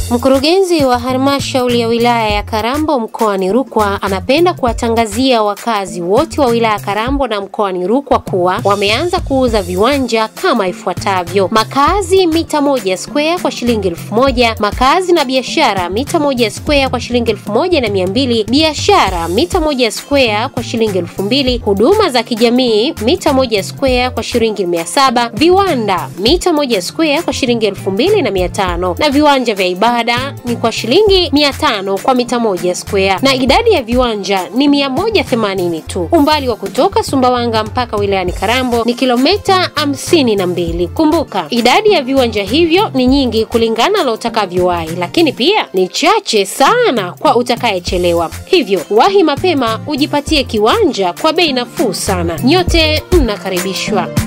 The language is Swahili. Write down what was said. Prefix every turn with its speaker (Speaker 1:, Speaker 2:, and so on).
Speaker 1: Mkurugenzi wa halmashauri ya wilaya ya Karambo mkoani Rukwa anapenda kuwatangazia wakazi wote wa wilaya ya Karambo na mkoani Rukwa kuwa wameanza kuuza viwanja kama ifuatavyo: makazi mita moja square kwa shilingi elfu moja makazi na biashara mita moja square kwa shilingi elfu moja na mia mbili biashara mita moja square kwa shilingi elfu mbili huduma za kijamii mita moja square kwa shilingi mia saba viwanda mita moja square kwa shilingi elfu mbili na mia tano na viwanja vya ibada ni kwa shilingi mia tano kwa mita moja square na idadi ya viwanja ni mia moja themanini tu. Umbali wa kutoka Sumbawanga mpaka wilayani Karambo ni kilomita hamsini na mbili. Kumbuka idadi ya viwanja hivyo ni nyingi kulingana na utakavyowahi, lakini pia ni chache sana kwa utakayechelewa. Hivyo wahi mapema ujipatie kiwanja kwa bei nafuu sana. Nyote mnakaribishwa.